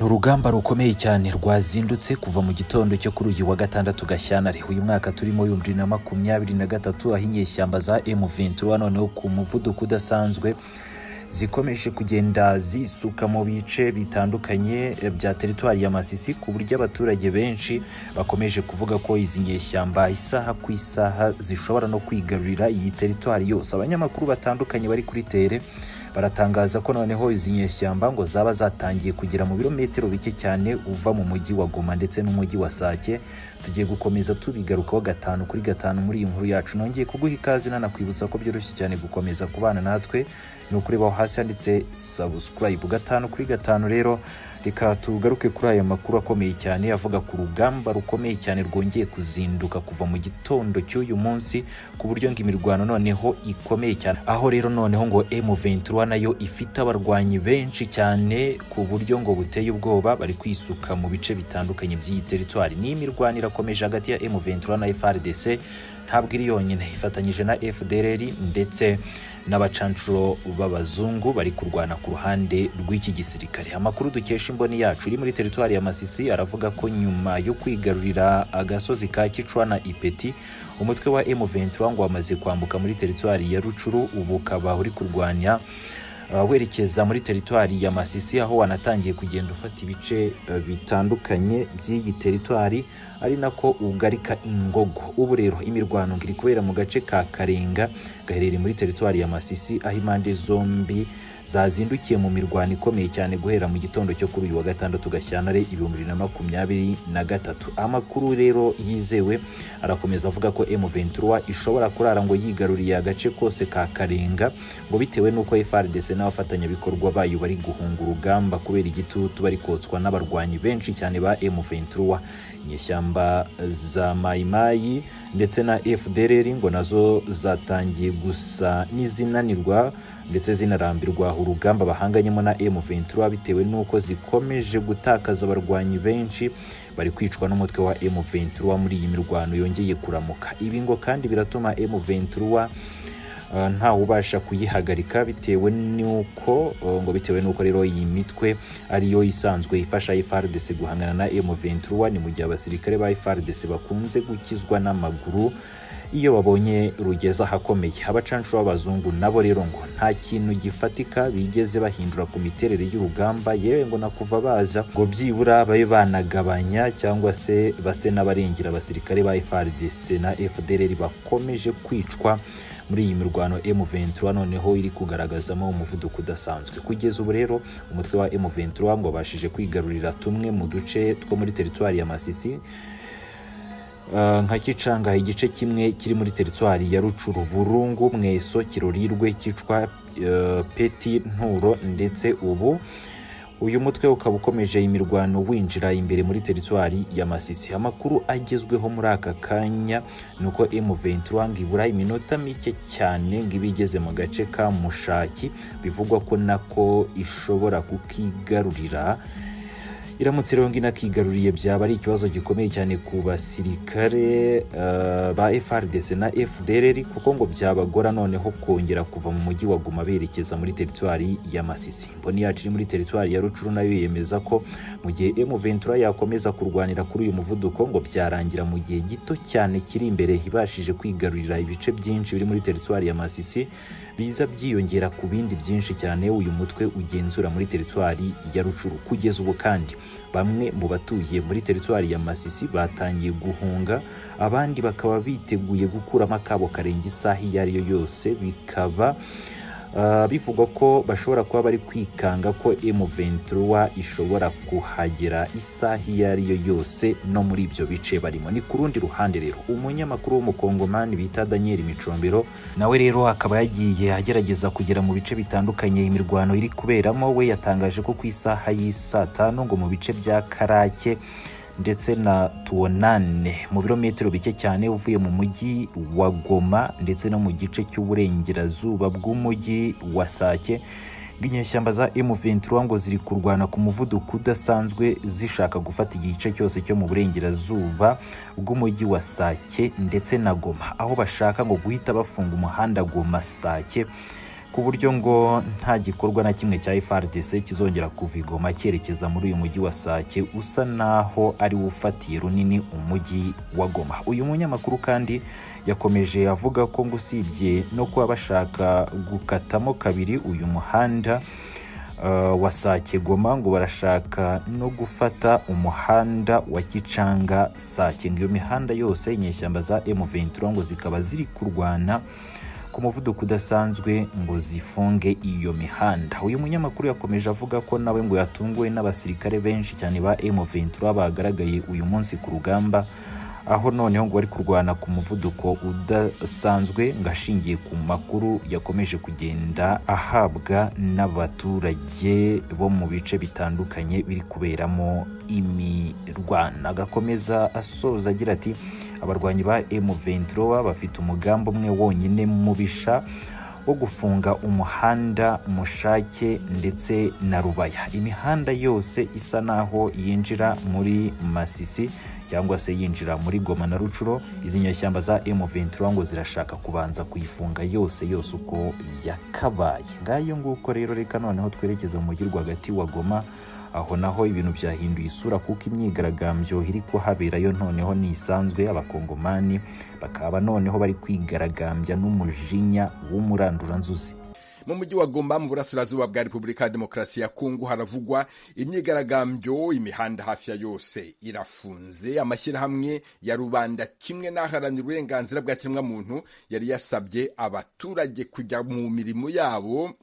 ni urugamba rukomeye cyane rwazindutse kuva mu gitondo cyo kuri uyu wa gatandatu gashyantare uyu mwaka turimo w'ibihumbi bibiri na makumyabiri na gatatu aho inyeshyamba za M23 noneho ku muvuduko udasanzwe zikomeje kugenda zisuka mu bice bitandukanye bya teritwari ya Masisi ku buryo abaturage benshi bakomeje kuvuga ko izi nyeshyamba isaha ku isaha zishobora no kwigarurira iyi teritwari yose abanyamakuru batandukanye bari kuri tere baratangaza ko noneho izi nyeshyamba ngo zaba zatangiye kugera mu birometero bike cyane uva mu mujyi wa Goma ndetse n'umujyi wa Sake tugiye gukomeza tubigarukaho gatanu kuri gatanu muri iyi nkuru yacu nongeye kuguha ikaze nanakwibutsa ko byoroshye cyane gukomeza kubana natwe ni ukureba aho hasi handitse subscribe gatanu kuri gatanu rero reka tugaruke kuri aya makuru akomeye cyane avuga ku rugamba rukomeye cyane rwongeye kuzinduka kuva mu gitondo cy'uyu munsi ku buryo ngo imirwano noneho ikomeye cyane aho rero noneho ngo M23 nayo ifite abarwanyi benshi cyane ku buryo ngo buteye ubwoba bari kwisuka mu bice bitandukanye by'iyi teritwari ni imirwano irakomeje hagati ya M23 na FRDC ntabwo iri yonyine ifatanyije na FDLR ndetse n'abacancuro b'abazungu bari kurwana ku ruhande rw'iki gisirikare amakuru dukesha imboni yacu iri muri teritwari ya Masisi aravuga ko nyuma yo kwigarurira agasozi ka Kicwa na Ipeti umutwe wa M23 ngo wamaze kwambuka muri teritwari ya Rucuru ubu ukaba uri kurwanya uh, werekeza muri teritwari ya Masisi aho wanatangiye kugenda ufata ibice uh, bitandukanye by'iyi teritwari ari nako ugarika ingogo ubu rero imirwano iri kubera mu gace ka karenga gaherereye muri teritwari ya masisi aho impande zombi zazindukiye mu mirwano ikomeye cyane guhera mu gitondo cyo kuri uyu wa gatandatu gashyantare ibihumbi bibiri na makumyabiri na gatatu amakuru rero yizewe arakomeza avuga ko M23 ishobora kurara ngo yigaruriye agace kose ka karenga ngo bitewe n'uko FARDC n'abafatanyabikorwa bayo bari guhunga urugamba kubera igitutu bari kotswa n'abarwanyi benshi cyane ba M23 inyeshyamba za mayimayi ndetse na FDLR ngo nazo zatangiye gusa n'izinanirwa ndetse zinarambirwa urugamba bahanganyemo na M23 bitewe n'uko zikomeje gutakaza abarwanyi benshi bari kwicwa n'umutwe wa M23 muri iyi mirwano yongeye kuramuka ibi ngo kandi biratuma M23 ntawubasha kuyihagarika bitewe n'uko ngo bitewe n'uko rero iyi mitwe ariyo isanzwe ifasha FARDC guhangana na M23 ni mu gihe abasirikare ba FARDC bakunze gukizwa n'amaguru iyo babonye rugeze ahakomeye abacanshuro b'abazungu nabo rero ngo nta kintu gifatika bigeze bahindura ku miterere y'urugamba yewe ngo na kuva baza ngo byibura babe banagabanya cyangwa se base n'abarengera abasirikare ba FARDC na FDLR bakomeje kwicwa muri iyi mirwano M23 noneho iri kugaragazamo umuvuduko udasanzwe kugeza ubu rero umutwe wa M23 ngo bashije kwigarurira tumwe mu duce two muri teritwari ya Masisi nka kicanga igice kimwe kiri muri teritwari ya rucuru burungu mweso kirorirwe cyicwa peti nturo ndetse ubu uyu mutwe ukaba ukomeje imirwano winjira imbere muri teritwari ya masisi amakuru agezweho muri aka kanya ni uko M23 ngo ibura iminota mike cyane ngo iba igeze mu gace ka mushaki bivugwa ko nako ishobora kukigarurira iramutse rero ngo inakigaruriye byaba ari ikibazo gikomeye cyane ku basirikare uh, ba FARDC na FDLR kuko ngo byabagora noneho kongera kuva mu mujyi wa Goma berekeza muri teritwari ya Masisi mboni yacu iri muri teritwari ya Rucuru nayo yemeza ko mu gihe M23 yakomeza kurwanira kuri uyu muvuduko ngo byarangira mu gihe gito cyane kiri imbere ibashije kwigarurira ibice byinshi biri muri teritwari ya Masisi biza byiyongera ku bindi byinshi cyane uyu mutwe ugenzura muri teritwari ya Rucuru kugeza ubu kandi bamwe mu batuye muri teritwari ya Masisi batangiye guhunga abandi bakaba biteguye gukuramo akabo karenga isaha iyo ari yo yose bikaba bivugwa ko bashobora kuba bari kwikanga ko M23 ishobora kuhagera isaha iyo ari yo yose no muri ibyo bice barimo ni ku rundi ruhande rero umunyamakuru w'umukongomani bita Daniel Micombero nawe rero akaba yagiye agerageza kugera mu bice bitandukanye imirwano iri kuberamo we yatangaje ko ku isaha y'isaa tanu ngo mu bice bya Karake ndetse na tuwonane mu birometero bike cyane uvuye mu mujyi wa Goma ndetse no mu gice cy'uburengerazuba bw'umujyi wa Sake inyeshyamba za M23 ngo ziri kurwana ku muvuduko udasanzwe zishaka gufata igice cyose cyo mu burengerazuba bw'umujyi wa Sake ndetse na Goma aho bashaka ngo guhita bafunga umuhanda Goma Sake ku buryo ngo nta gikorwa na kimwe cya FARDC kizongera kuva i Goma cyerekeza muri uyu mujyi wa Sake usa naho ari wo ufatiye runini umujyi wa Goma uyu munyamakuru kandi yakomeje avuga ko ngo usibye no kuba bashaka gukatamo kabiri uyu muhanda uh, wa Sake Goma ngo barashaka no gufata umuhanda wa Kicanga Sake ngo iyo mihanda yose inyeshyamba za M23 ngo zikaba ziri kurwana ku muvuduko udasanzwe ngo zifunge iyo mihanda uyu munyamakuru yakomeje avuga ko nawe ngo yatunguwe n'abasirikare benshi cyane ba M23 bagaragaye uyu munsi ku rugamba aho noneho ngo bari kurwana ku muvuduko udasanzwe ngo ashingiye ku makuru yakomeje kugenda ahabwa n'abaturage bo mu bice bitandukanye biri kuberamo imirwana agakomeza asoza agira ati abarwanyi ba M23 bafite umugambi umwe wonyine mubisha wo gufunga umuhanda mushake ndetse na rubaya imihanda yose isa naho yinjira muri masisi cyangwa se yinjira muri goma na rucuro izi nyeshyamba za M23 ngo zirashaka kubanza kuyifunga yose yose uko yakabaye ngayo nguko rero reka noneho twerekeza mu mujyi rwagati wa goma aho naho ibintu byahinduye isura kuko imyigaragambyo iri kuhabera yo noneho ntisanzwe abakongomani bakaba noneho bari kwigaragambya n'umujinya w'umuranduranzuzi mu mujyi wa gomba mu burasirazuba bwa repubulika ya demokarasi ya kongo haravugwa imyigaragambyo imihanda hafi ya yose irafunze amashyirahamwe ya rubanda kimwe n'aharanira uburenganzira bwa kiremwamuntu yari yasabye abaturage kujya mu mirimo yabo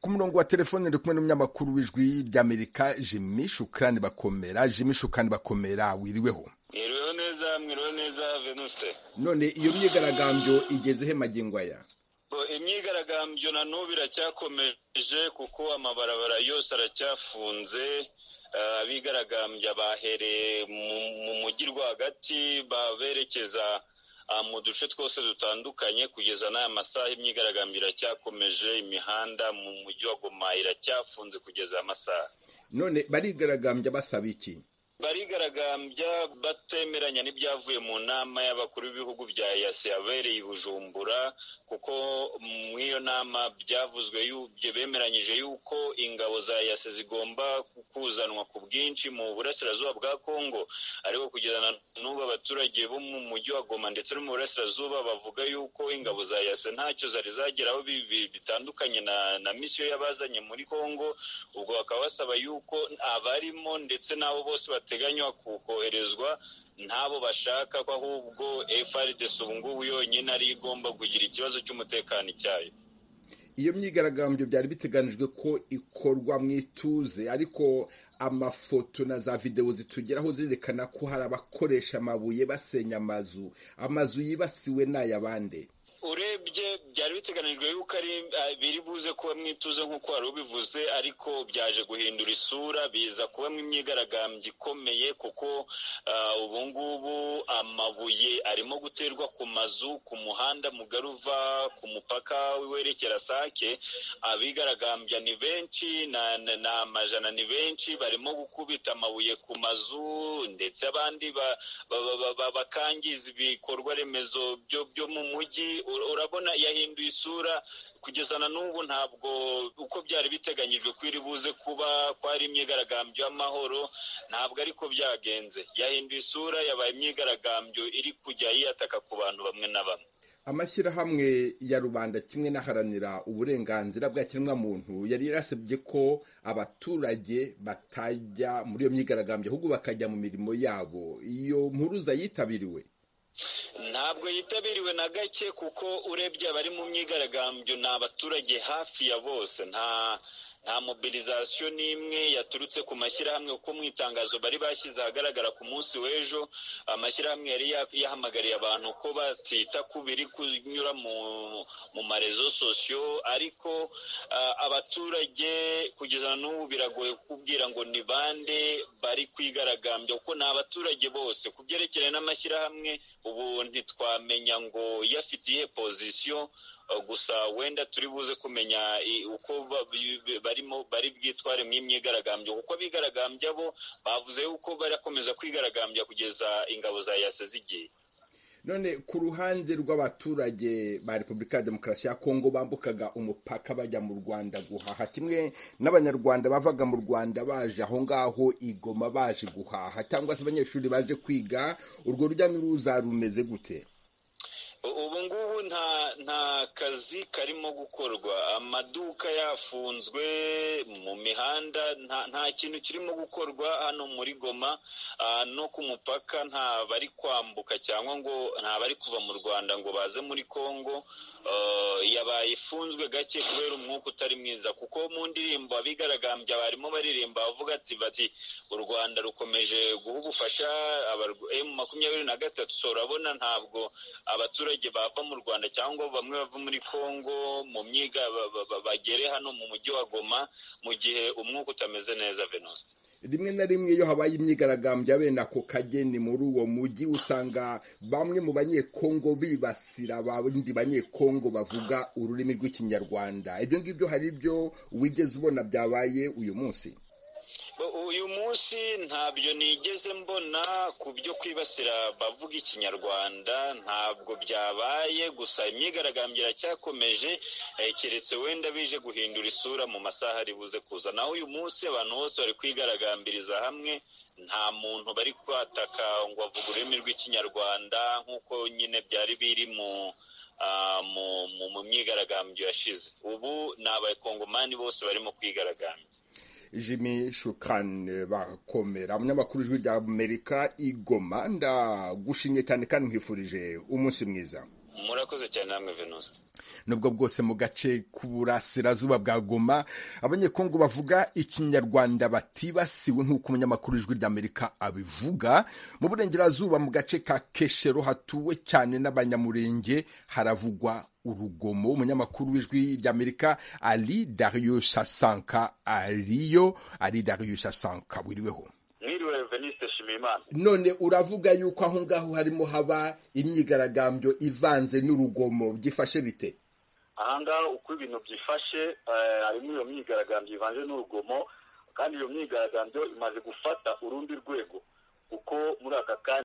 ku murongo wa telefone ndi kumwe n'umunyamakuru w'ijwi ry'amerika jimi shukrani bakomera jimi shukrani bakomera wiriweho mwiriweho neza mwiriweho neza venuste none iyo myigaragambyo igezehe magingo aya imyigaragambyo na n'ubu iracyakomeje kuko amabarabara yose aracyafunze abigaragambya bahereye mu mujyi rwagati baberekeza mu duce twose dutandukanye kugeza n'aya masaha imyigaragambyo iracyakomeje imihanda mu mujyi wa goma iracyafunze kugeza aya masaha none barigaragambya basaba iki barigaragambya batemeranya n'ibyavuye mu nama y'abakuru b'ibihugu bya yasi yabereye i bujumbura kuko mu iyo nama byavuzwe bemeranyije yuko ingabo za yasi zigomba kuzanwa ku bwinshi mu burasirazuba bwa kongo ariko kugeza n'ubu abaturage bo mu mujyi wa goma ndetse no mu burasirazuba bavuga yuko ingabo za yasi ntacyo zari zageraho bitandukanye na misiyo y'abazanye muri kongo ubwo bakaba basaba yuko abarimo ndetse n'abo bose bate biteganywa koherezwa ntabo bashaka ko ahubwo FRDC ubu ngubu yonyine ari igomba kugira ikibazo cy'umutekano icyayo iyo myigaragambyo byari biteganijwe ko ikorwa mu ituze ariko amafoto na za videwo zitugeraho zirerekana ko hari abakoresha amabuye basenya amazu amazu yibasiwe n'ayabande urebye byari biteganijwe yuko ari biri buze kuba mwituze nk'uko wari ubivuze ariko byaje guhindura isura biza kuba imyigaragambyo ikomeye kuko ubu ngubu amabuye arimo guterwa ku mazu ku muhanda mugari uva ku mupaka werekera sake abigaragambya ni benshi ni amajana ni benshi barimo gukubita amabuye ku mazu ndetse abandi bakangiza ibikorwa remezo byo mu mujyi urabona yahinduye isura kugeza na n'ubu ntabwo uko byari biteganyijwe ko iri buze kuba ko ari imyigaragambyo y'amahoro ntabwo ariko byagenze yahinduye isura yabaye imyigaragambyo iri kujya yiyataka ku bantu bamwe na bamwe amashyirahamwe ya rubanda kimwe n'aharanira uburenganzira bwa kiremwamuntu yari yarasabye ko abaturage batajya muri iyo myigaragambyo ahubwo bakajya mu mirimo yabo iyo mpuruza yitabiriwe ntabwo yitabiriwe na gake kuko urebye abari mu myigaragambyo ni abaturage hafi ya bose nta nta mobilizasiyo n'imwe yaturutse ku mashyirahamwe kuko mu itangazo bari bashyize ahagaragara ku munsi w'ejo amashyirahamwe yari yahamagariye abantu ko batita ku biri kunyura mu marezo sosiyo ariko abaturage kugeza n'ubu biragoye kubwira ngo ni bande bari kwigaragambya kuko ni abaturage bose ku byerekeranye n'amashyirahamwe ubu ntitwamenya ngo yafitiye pozisiyo gusa wenda turi buze kumenya uko barimo bari bwitware mu imyigaragambyo kuko abigaragambya bo bavuze yuko barakomeza kwigaragambya kugeza ingabo za yase zigiye none ku ruhande rw'abaturage ba repubulika ya demokarasi ya kongo bambukaga umupaka bajya mu rwanda guhaha kimwe n'abanyarwanda bavaga mu rwanda baje aho ngaho igoma baje guhaha cyangwa se abanyeshuri baje kwiga urwo rujya n'uruza rumeze gute ubu ngubu nta nta kazi karimo gukorwa amaduka yafunzwe mu mihanda nta kintu kirimo gukorwa hano muri goma no ku mupaka nta bari kwambuka cyangwa ngo nta bari kuva mu rwanda ngo baze muri congo yabaye ifunzwe gake kubera umwuka utari mwiza kuko mu ndirimbo abigaragambya barimo baririmba bavuga ati bati u rwanda rukomeje guha ubufasha emu makumyabiri na gatatu urabona ntabwo abaturage abaturage bava mu rwanda cyangwa bamwe bava muri congo mu myiga bagere hano mu mujyi wa goma mu gihe umwuka utameze neza venuste rimwe na rimwe iyo habaye imyigaragambyo bene ako kageni muri uwo mujyi usanga bamwe mu banyekongo bibasira abandi banyekongo bavuga ururimi rw'ikinyarwanda ibyo ngibyo hari ibyo wigeze ubona byabaye uyu munsi uyu munsi ntabyo nigeze mbona ku byo kwibasira bavuga ikinyarwanda ntabwo byabaye gusa imyigaragambyo iracyakomeje keretse wenda bije guhindura isura mu masaha ari buze kuza naho uyu munsi abantu bose bari kwigaragambiriza hamwe nta muntu bari kwataka ngo avuge ururimi rw'ikinyarwanda nk'uko nyine byari biri mu mu myigaragambyo yashize ubu ni abayikongomani bose barimo kwigaragambya jimmy shukane bakomera umunyamakuru ijwi rya amerika igoma ndagushimye cyane kandi nkwifurije umunsi mwiza murakoze cyane namwe venuste nubwo bwose mu gace k'uburasirazuba bwa goma abanyekongo bavuga ikinyarwanda batibasiwe nk'uko umunyamakuru ijwi rya amerika abivuga mu burengerazuba mu gace ka keshero hatuwe cyane n'abanyamurenge haravugwa urugomo umunyamakuru w'ijwi ry'amerika ari dariyo sasanka ariyo ari dariyo sasanka wiriweho mwiriwe veniste shimimana none uravuga yuko aho ngaho harimo haba imyigaragambyo ivanze n'urugomo byifashe bite aha ngaho uko ibintu byifashe harimo iyo myigaragambyo ivanze n'urugomo kandi iyo myigaragambyo imaze gufata urundi rwego kuko muri aka kanya